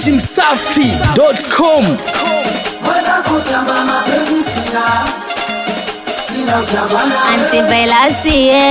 dachimsafi.com Weza kushamba mapenzi sina Sina ushamba na Antipelasie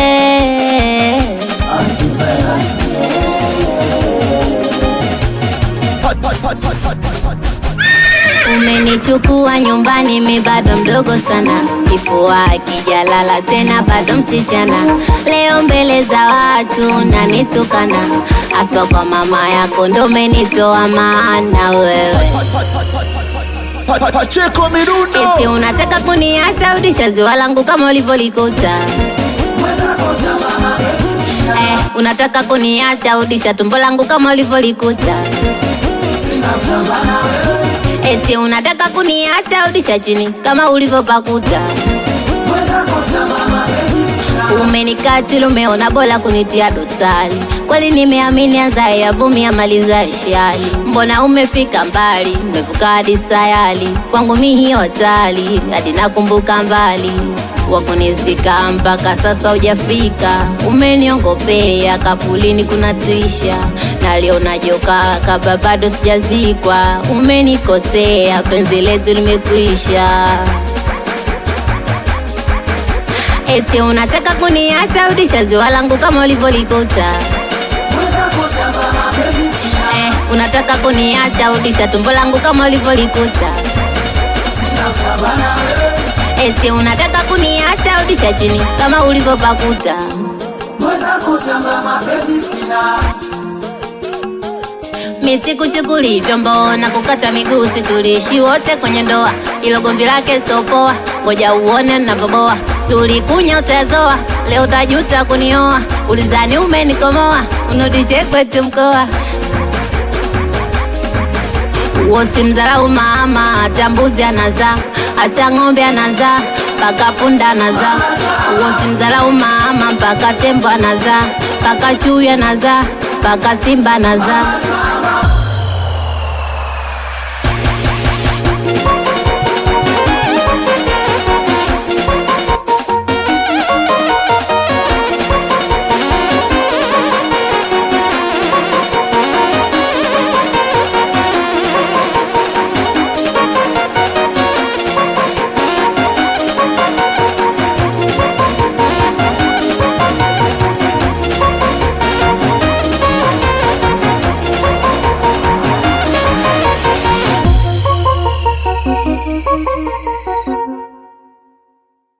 Umenichukua nyumbani, mi bado mdogo sana, kifua kijalala tena, bado msichana. Leo mbele za watu nanitukana, aswa kwa mama yako ndo umenitoa maana wewe Pa- pa- Pacheko Mirundo eti unataka kuniacha udisha ziwa langu kama ulivyolikuta Weza kushamba mapenzi sina eh, unataka kuniacha udisha tumbo langu kama ulivyolikuta Sina ushamba na wewe eti unataka kuniacha udisha chini kama ulivyopakuta Weza kushamba mapenzi sina umenikatili umeona bora kunitia dosari kweli nimeamini azae yavumia mali za shali mbona umefika mbali umevuka hadi sayali kwangu mi hiyo hatari hadi nakumbuka mbali wakunizika mpaka sasa hujafika umeniongopea kapulini kuna tisha naliona joka kaba bado sijazikwa umenikosea penzi letu limekwisha Eti unataka kuniacha udisha ziwa langu kama ulivyolikuta Weza kushamba mapenzi sina eh, unataka kuniacha udisha tumbo langu kama ulivyolikuta Sina ushamba na wewe eti unataka kuniacha udisha chini kama ulivyopakuta Weza kushamba mapenzi sina misikushuguli vyombo na kukata miguu situlishi wote kwenye ndoa ilo gomvi lake sopoa ngoja uone navyoboa sulikunya utayazoa leo utajuta kunioa ulizani umenikomoa unudishe kwetu mkoa uosimdharau mama hata mbuzi anazaa hata ng'ombe anazaa mpaka punda anazaa uosimdharau mama mpaka tembo anazaa mpaka chui anazaa mpaka simba anazaa